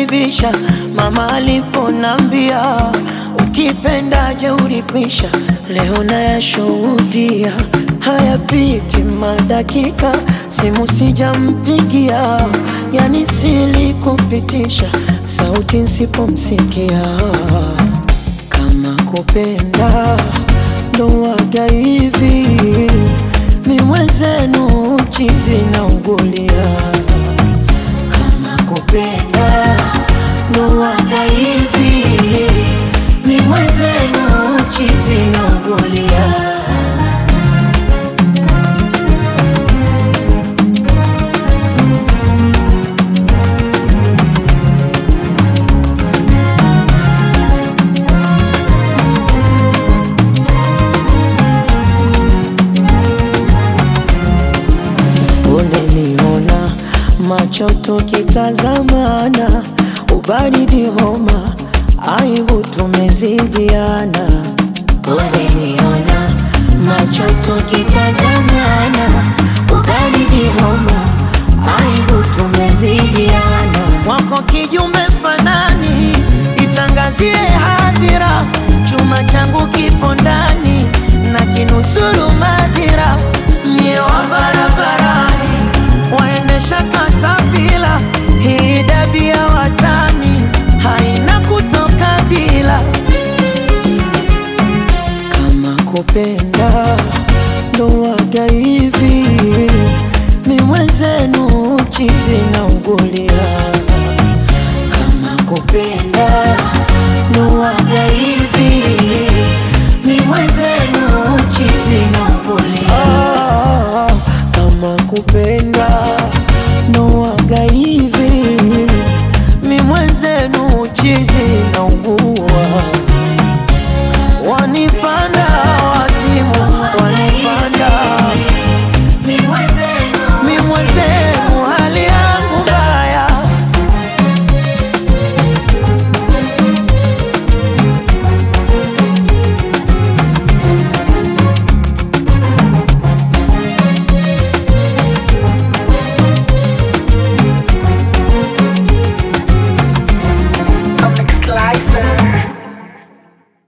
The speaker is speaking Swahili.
kunibisha mama aliponambia ukipenda jeuri kwisha. Leo nayashuhudia hayapiti madakika, simu sijampigia, yani silikupitisha sauti nsipomsikia. Kama kupenda ndo waga hivi, mi mwenzenu chizi na ugulia. Kama kupenda ndo waga hivi, mi mwenzenu chizi na ugulia. Uneniona macho tukitazamana, ubaridi homa, aibu tumezidiana. Uneniona macho tukitazamana, ubaridi homa, aibu tumezidiana. Wako kijume fanani, itangazie hadhira, chuma changu kipo ndani na kinusuru madhira, mie wa barabarani waendesha katapila, hii dabi ya watani haina kutoka bila. Kama kupenda ndo waga hivi, mi mwenzenu chizi